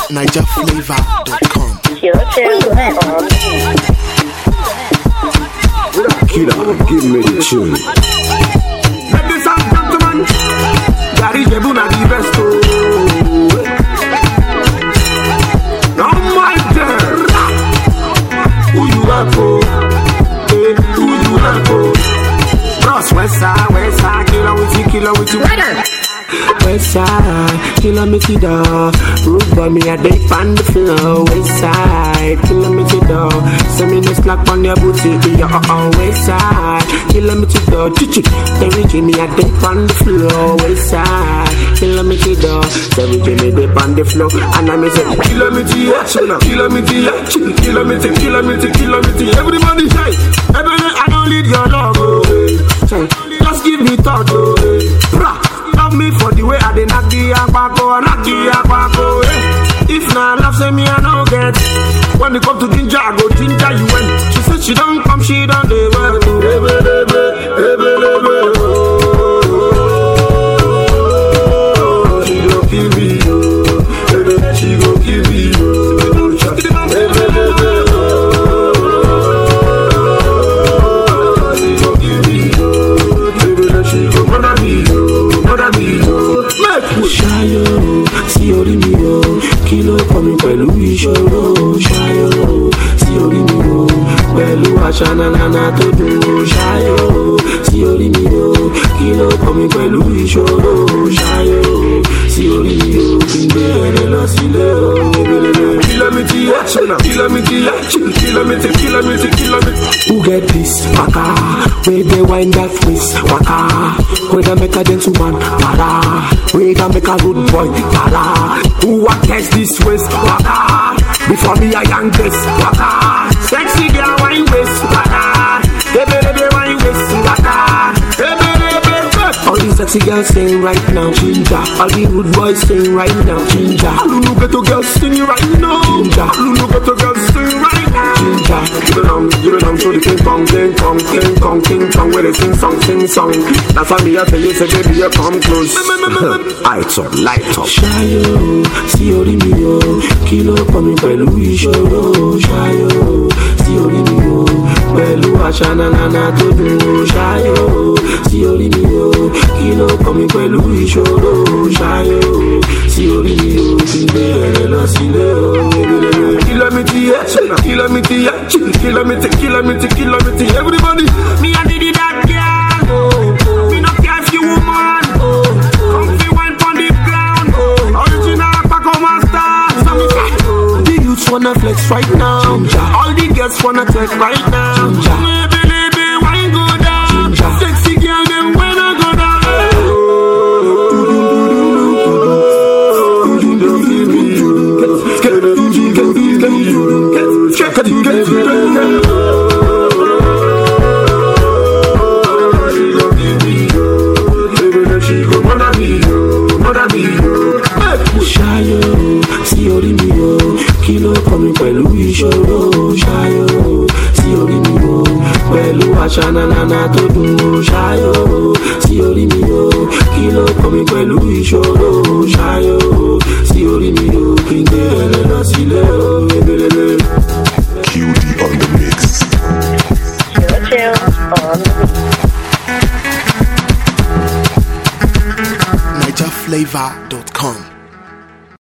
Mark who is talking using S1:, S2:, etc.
S1: NigerFlavor.com.
S2: Killer, give me the tune.
S3: Ladies and gentlemen, Gary Jebu na the best oh. Oh my girl, who you are for? Eh, who you are for? Bros, west side, west side, killer with you, killer with you. West side, killer me to the Root by me, I dey on the floor West side, killer me to the Send me the slack on your booty Yeah, uh, uh, west side Killer me to the Chichi, Terry Jimmy, I dey on the floor West side, killer me to the Terry Jimmy, dey on the floor And I me say Killer me to ya, killer me to ya Killer me to, killer me to, killer me to Everybody say Everybody, I don't need your love oh. Say, Just give me thought oh. Bra. Love me for the way I dey knock the akpako, knock the akpako. Eh. If na love, say me I no get. When it come to ginger, I go ginger you when. She said she don't come, she don't dey well. Ebe, ebe, ebe, ebe, oh. She go kill me, oh. Ebe, she go kill me, oh. Ebe, ebe, oh. She go kill me, oh. Ebe, she go murder me, oh. Murder me, oh. Make we ṣayọ̀ sí orí mi o kí ló kọ́ mi pẹ̀lú ìṣòro ṣayọ̀ sí orí mi o pẹ̀lú àṣà nanana tó dùn o ṣayọ̀ sí orí mi o kí ló kọ́ mi pẹ̀lú ìṣòro ṣayọ̀ sí orí mi o kí n gbé ẹrẹ lọ sílé o. kìlómítì ẹ̀ṣọ̀nà kìlómítì ẹ̀ṣọ̀nà kìlómítì kìlómítì kìlómítì. Who get this waka wey dey wind that waist waka wey dey make a gentleman para wey dey make a good boy para who wan test this waist waka before me I yank this waka sexy girl wine waist waka ebelebe wine waist waka ebelebe. All these sexy girls sing right now, ginger. All the rude boys sing right now, ginger. Lulu ghetto girls sing right now, ginger. Lulu ghetto girls sing right now, ginger. Give it on, give it on, show the king kong, king kong, king kong, king kong, where they sing song, sing song. That's why me I tell you, say baby, you come close. Lights up, light up. Ṣayọ̀ sí orí mi o, kí ló kọ́ mi pẹ̀lú ìṣòro? Ṣayọ̀ sí orí mi o, pẹ̀lú àṣà nanana tó dùn o. Ṣayọ̀ sí orí mi o, kí ló kọ́ mi pẹ̀lú ìṣòro? Ṣayọ̀ sí orí mi o, kí n gbé ẹrẹ lọ sílé o. Kìlómítì ẹ̀ṣọ̀nà, kìlómítì ẹ̀ṣọ̀nà, kìlómítì, kìlómítì, kìlómítì. Everybody, me I need that girl. Oh. Me no care if you woman. Oh. Come fi wine pon the ground. Oh. Original Paco Master. So me say, The youths wanna flex right now. All the girls wanna take right now. Maybe, maybe, wine go down. Sexy girl, them when I go down. Ṣayọ̀ sí orí mi o, kí ló kọ́ mi pẹ̀lú ìṣòro? Ṣayọ̀ sí orí mi o, pẹ̀lú àṣà nanana tó dùn o. Ṣayọ̀ sí orí mi o, kí ló kọ́ mi pẹ̀lú ìṣòro? Ṣayọ̀ sí orí mi o, kí n gbé ẹrẹ lọ sílé o. Ebelebe.
S2: QD on the mix.
S1: NigerFlavor.com.